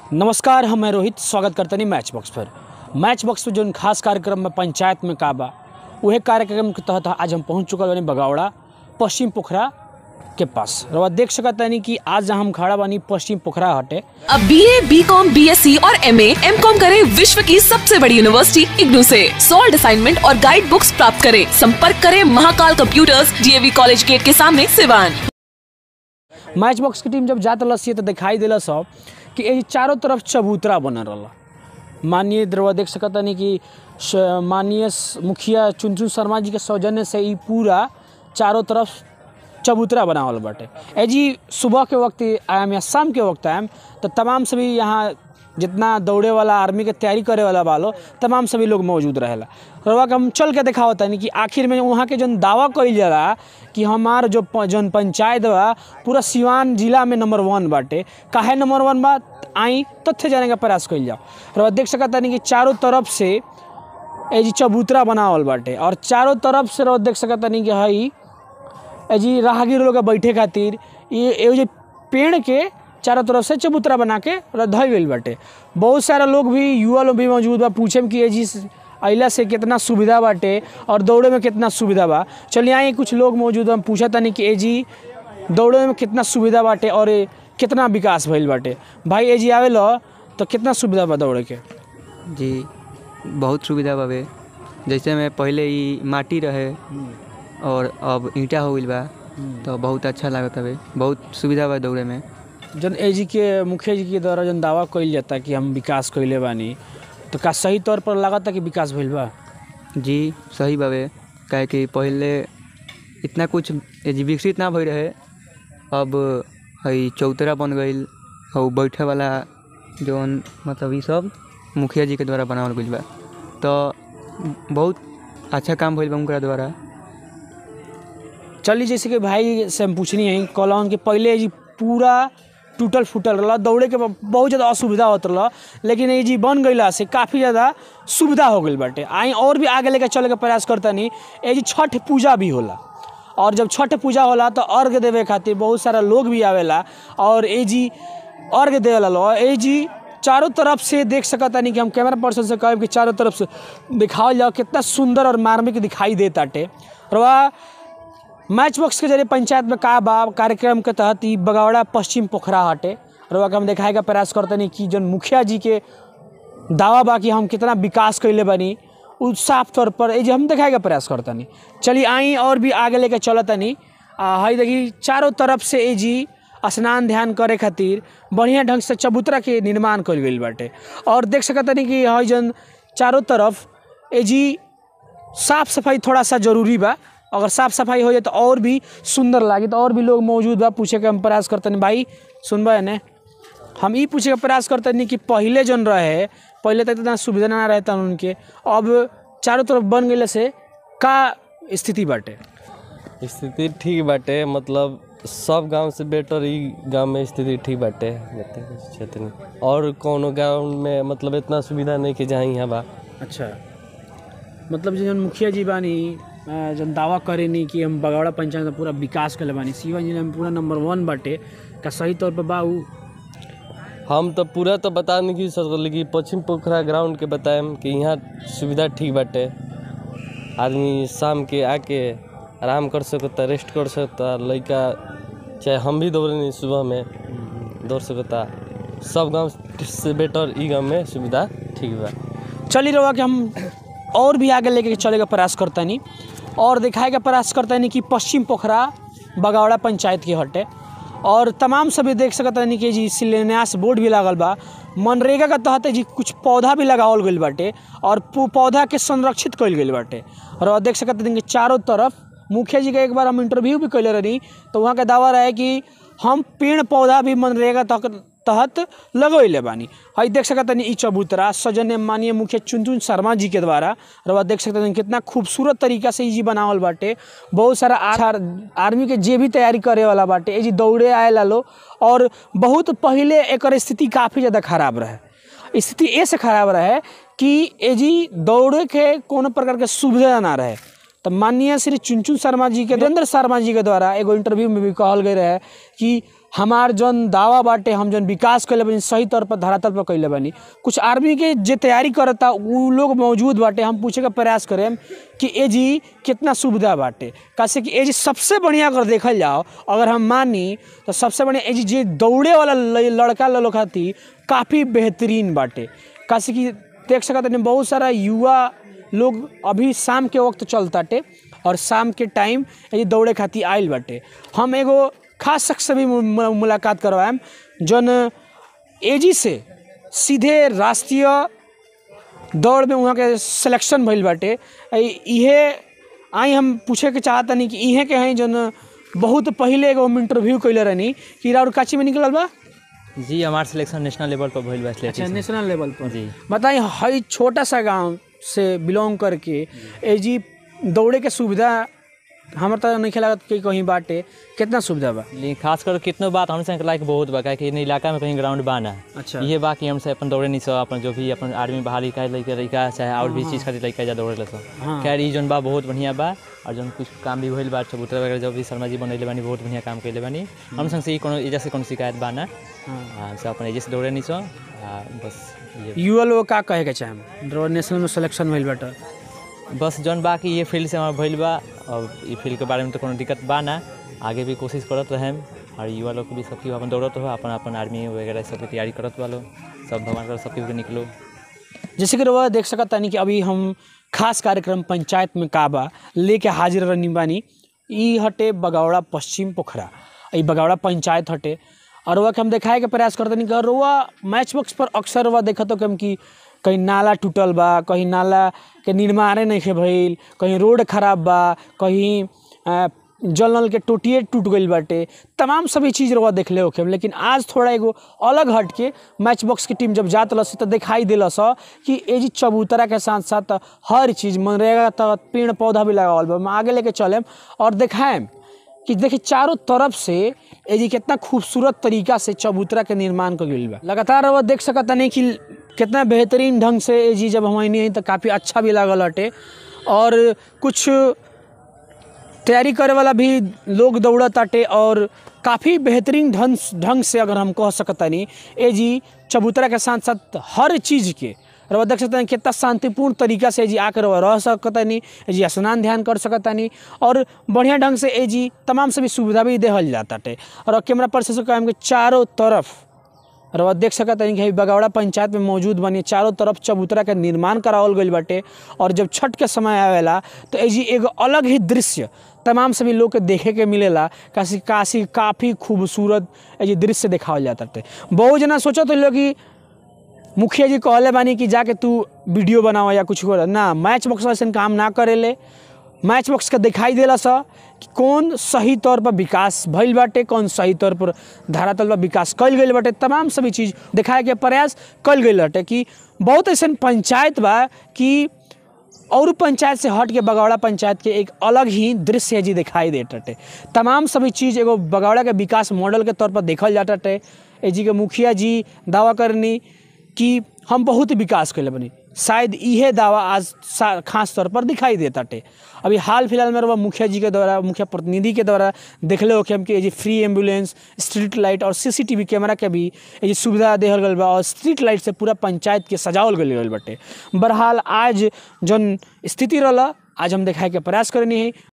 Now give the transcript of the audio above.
नमस्कार हम मैं रोहित स्वागत करतनी मैच बॉक्स पर मैच बॉक्स पर जो खास कार्यक्रम में पंचायत में का बा उहे कार्यक्रम के तहत आज हम पहुंच चुकल बानी बगावड़ा पश्चिम पोखरा के पास रवा देख सकत तानी कि आज जहाँ हम खड़ा बानी पश्चिम पोखरा हटे अब B A B com B S C और एम एम कॉम करे विश्व की सबसे बड़ी यूनिवर्सिटी इग्नू से सॉल्ड असाइनमेंट और गाइड बुक्स प्राप्त करें संपर्क करें Mahakal computers DAV college gate के सामने सिवान मैच बॉक्स की टीम जब जात रही तो दिखाई दिला सब कि ये चारों तरफ चबूतरा बनल रहा माननीय द्रवा देख सकत तानी कि श- माननीय स- मुखिया चुनचुन शर्मा जी के सौजन्य से ई पूरा चारों तरफ चबूतरा बनावल बाटे ए जी सुबह के वक्त आयम या शाम के वक्त आयम तो तमाम सभी यहाँ जितना दौड़े वाला आर्मी के तैयारी करे वाला बालो तमाम सभी लोग मौजूद रहेला रवा के हम चल के दिखावत तानी कि आखिर में वहाँ के जौन दावा कइल जाला कि हमार जो प- जौन पंचायत बा पूरा सिवान जिला में नंबर वन बाटे काहे नंबर वन बा आई तथ्य जाने का प्रयास कइल जाओ रवा देख सकत तानी कि चारों तरफ से ए जी चबूतरा बनावल बाटे और चारों तरफ से रवा देख सकत तानी कि हई ए जी राहगीर लोग के बैठे खातिर ये एगो जे पेड़ के चारों तरफ से चबूतरा बना के धइल गइल बाटे बहुत सारा लोग भी युवा लोग भी मौजूद बा पूछे कि ए जी अइला से कितना सुविधा बाटे और दौड़े में कितना सुविधा बा चलिए आई कुछ लोग मौजूद बा हम पूछा तनी कि ए जी दौड़े में कितना सुविधा बाटे और ए कितना विकास भइल बाटे भाई ए जी आवे लो तो कितना सुविधा बा दौड़े के जी बहुत सुविधा बावे जैसे में पहले ई माटी रहे और अब ईंटा हो गइल बा तो बहुत अच्छा लागत हवे बहुत सुविधा बा दौड़े में जन ए जी के मुखिया जी के द्वारा जन दावा कइल जाता कि हम विकास कइले बानी तो का सही तौर पर लागता कि विकास भइल बा जी सही बावे काहे कि पहले इतना कुछ ए जी विकसित ना भई रहे अब हई चौतरा बन गइल और बैठे वाला जौन मतलब ई सब मुखिया जी के द्वारा बनावल गइल बा तो बहुत अच्छा काम भइल बा उनकरा द्वारा चलिए जैसे कि भाई से हम पूछनी है कॉलोन के पहले जी पूरा टूटल फूटल रहा दौड़े के बहुत ज़्यादा असुविधा होत रहा लेकिन ये जी बन गईला से काफ़ी ज़्यादा सुविधा हो गई बाटे आई और भी आगे लेके चले के प्रयास करता नहीं ये जी छठ पूजा भी होला और जब छठ पूजा होला तो अर्घ देवे खातिर बहुत सारा लोग भी आवेला और ए जी अर्घ देवेला लो ए जी चारों तरफ से देख सकता नहीं कि हम कैमरा पर्सन से कहब कि चारों तरफ से दिखावल जाओ कितना सुंदर और मार्मिक दिखाई देताटे रवा मैच बॉक्स के जरिए पंचायत में का बा कार्यक्रम के तहत ई बगावड़ा पश्चिम पोखरा हटे रवा के हम देखाए का प्रयास करते नहीं कि जन मुखिया जी के दावा बा कि हम कितना विकास कैले बानी उ साफ तौर पर ये जो हम देखाए का प्रयास करता नहीं चलिए आई और भी आगे लेके चलता नहीं हई देखी चारों तरफ से ए जी स्नान ध्यान करे खातिर बढ़िया ढंग से चबूतरा के निर्माण कल गई बाटे और देख सकता नहीं कि हई जन चारों तरफ ए जी साफ सफाई थोड़ा सा जरूरी बा अगर साफ सफाई हो जाए तो और भी सुंदर लागे तो और भी लोग मौजूद बा पूछे के हम प्रयास करते नहीं भाई सुनबा ने हम ई पूछे के प्रयास करते नहीं कि पहले जन रहे पहले तक इतना सुविधा ना रहता उनके अब चारों तरफ बन गए से का स्थिति बाटे स्थिति ठीक बाटे मतलब सब गांव से बेटर ई गांव में स्थिति ठीक बाटे बता कुछ क्षेत्र में और कोनो गांव में मतलब इतना सुविधा नहीं कि जहाँ यहाँ बा अच्छा मतलब जो जन मुखिया जी बानी अ, जन दावा करे नहीं कि हम बगौड़ा पंचायत में पूरा विकास कर बानी शिवा जिला में पूरा नंबर वन बाटे का सही तौर पर बा उ हम तो पूरा तो बता नहीं कि सकल लेकिन पश्चिम पोखरा ग्राउंड के बताएम कि यहाँ सुविधा ठीक बाटे आदमी शाम के आके आराम कर सकता रेस्ट कर सकता लड़का चाहे हम भी दौड़े नहीं सुबह में दौड़ सकता सब गांव से बेटर ई गांव में सुविधा ठीक बा चली रहा कि हम और भी आगे लेके चले का प्रयास करता नहीं और दिखाए का प्रयास करता नहीं कि पश्चिम पोखरा बगावड़ा पंचायत के हटे और तमाम सभी देख सकता नहीं कि जी शिलान्यास बोर्ड भी लागल बा मनरेगा के तहत जी कुछ पौधा भी लगावल गइल बाटे और पौ- पौधा के संरक्षित कइल गइल बाटे और देख सकते हैं कि चारों तरफ मुखिया जी का एक बार हम इंटरव्यू भी कैले रही तो वहाँ का दावा रहे कि हम पेड़ पौधा भी मनरेगा तक तहत लगैले बानी हई देख सकत तनी ई चबूतरा सजन माननीय मुखिया चुनचुन शर्मा जी के द्वारा रवा देख सकते हैं कितना खूबसूरत तरीका से ई जी बनावल बाटे बहुत सारा आर, आर्मी के जे भी तैयारी करे वाला बाटे ए जी दौड़े आए लो और बहुत पहले एकर स्थिति काफ़ी ज़्यादा खराब रहे स्थिति ऐसे खराब रहे कि ए जी दौड़े के कोनो प्रकार के सुविधा ना रहे तो माननीय श्री चुनचुन शर्मा जी के वीरेंद्र शर्मा जी के द्वारा एगो इंटरव्यू में भी कहल गए रहे कि हमार जौन दावा बाटे हम जौन विकास कैले बानी सही तौर पर धरातल पर कैले बानी कुछ आर्मी के जे तैयारी करता उ लोग मौजूद बाटे हम पूछे के प्रयास करेम कि ए जी कितना सुविधा बाटे कैसे कि ए जी सबसे बढ़िया अगर देखल जाओ अगर हम मानी तो सबसे बढ़िया ए जी जे दौड़े वाला ल- लड़का लोग खातिर काफ़ी बेहतरीन बाटे कैसे कि देख सकत हनी बहुत सारा युवा लोग अभी शाम के वक्त चलताटे और शाम के टाइम ये दौड़े खातिर आइल बाटे हम एगो खास शख्स से भी मु- मु- मुलाकात करवाएम जौन एजी से सीधे राष्ट्रीय दौड़ में वहाँ के सिलेक्शन भइल बाटे अ- इहे आई हम पूछे के चाहतनी कि इहे के हैं जौन बहुत पहिले एगो हम इंटरव्यू कैले रहनी कि राउर काची में निकलल बा जी हमार सिलेक्शन नेशनल लेवल पर भइल बा अच्छा athletics में। नेशनल लेवल पर जी बताइए हई छोटा सा गांव से बिलोंग करके ए जी दौड़े के सुविधा हमार तो नहीं लागत कि कहीं बाटे कितना सुविधा बा लेकिन खास कर कितनो बात हमसे लायक बहुत बा काहे कि इन इलाका में कहीं ग्राउंड बा ना अच्छा। ये बा कि हमसे अपन दौड़े नहीं सो अपन जो भी अपन आर्मी बहाली का लइका लइका चाहे और भी चीज़ खातिर लइका जा दौड़े ला सो हाँ। खैर ई जोन बा बहुत बढ़िया बा और जोन कुछ काम भी भइल बा चबूतरा वगैरह जो भी शर्मा जी बनैले बानी बहुत बढ़िया काम कैले बानी हम संग से ई कोनो एजा से कोनो शिकायत बा ना हाँ, हमसे अपन एजे से दौड़े नहीं सो आ, बस ये युवा लोग का कहे के चाहेम दौड़ नेशनल में सिलेक्शन भइल बाटे बस जौन बा कि ये फील्ड से हमारा भइल बा और ई फील्ड के बारे में तो कोनो दिक्कत बा ना आगे भी कोशिश करत रहेम और युवा लोग के भी सब केहू अपन दौड़त हो अपन अपन आर्मी वगैरह सबके तैयारी करत बा लोग सब भगवान कर सब केहू के निकलो जैसे कि रउआ देख सकत तानी कि अभी हम खास कार्यक्रम पंचायत में का बा लेके हाजिर रहनी बानी ई हटे बगौड़ा पश्चिम पोखरा ई बगौड़ा पंचायत हटे और रउआ के हम देखाए के प्रयास करतनी कि रउआ मैच बॉक्स पर अक्सर रउआ देखत हो कि हम कि कहीं नाला टूटल बा कहीं नाला के निर्माणे नहीं भइल कहीं रोड खराब बा कहीं अ, जल नल के टोटिए टूट गईल बाटे तमाम सभी चीज़ रउआ देखले होखे लेकिन आज थोड़ा एगो अलग हट के मैच बॉक्स की टीम जब जात लस तो दिखाई दिलस कि ए जी चबूतरा के साथ साथ हर चीज़ मनरेगा तहत पेड़ पौधा भी लगावल बा हम आगे लेके चलेम और दिखाएम कि देखिए चारों तरफ से ए जी कितना खूबसूरत तरीका से चबूतरा के निर्माण कर गईल बा लगातार रउआ देख सकत नहीं कि कितना बेहतरीन ढंग से ए जी जब हम आई तो काफ़ी अच्छा भी लागल हटे और कुछ तैयारी करे वाला भी लोग दौड़त ताटे और काफ़ी बेहतरीन ढंग ढंग से अगर हम कह सकतानी ए जी चबूतरा के साथ साथ हर चीज़ के रउआ देख सकतानी कितना शांतिपूर्ण तरीका से ए जी आकर रउआ रह सकतानी ए जी स्नान ध्यान कर सकतानी और बढ़िया ढंग से ए जी तमाम सभी सुविधा भी देहल जाताटे और कैमरा पर्सन से कहम कि चारों तरफ रउआ देख सकत हनी कि हई बगौड़ा पंचायत में मौजूद बनी चारों तरफ चबूतरा के निर्माण करावल गईल बाटे और जब छठ के समय आवेला तो एजी एगो अलग ही दृश्य तमाम सभी लोग के देखे के मिलेला काशी काशी काफ़ी खूबसूरत एजी दृश्य देखावल जाता टे बहुत जना सोचत लोग कि मुखिया जी कहले बानी कि जाके तू वीडियो बनावा या कुछ कर ना मैच बॉक्स ऐसा काम ना करेले मैच बॉक्स के दिखाई देला सा कि कौन सही तौर पर विकास भइल बाटे कौन सही तौर पर धरातल पर विकास कइल गइल बाटे तमाम सभी चीज़ दिखाए के प्रयास कइल गइल बाटे कि बहुत ऐसा पंचायत बा कि और पंचायत से हट के बगौड़ा पंचायत के एक अलग ही दृश्य जी दिखाई देत बाटे तमाम सभी चीज़ एगो बगौड़ा के विकास मॉडल के तौर पर देखल जात बाटे ए जी के मुखिया जी दावा करनी कि हम बहुत विकास कैले बनी शायद इहे दावा आज सा- खास तौर पर दिखाई देता टे अभी हाल फिलहाल में रउआ मुखिया जी के द्वारा मुखिया प्रतिनिधि के द्वारा देखले हो कि हम कि ये जी फ्री एम्बुलेंस स्ट्रीट लाइट और सीसीटीवी कैमरा के भी ये जी सुविधा देहल गल बा और स्ट्रीट लाइट से पूरा पंचायत के सजावल गल गल बाटे बहरहाल आज जौन स्थिति रहला आज हम देखाए के प्रयास करनी है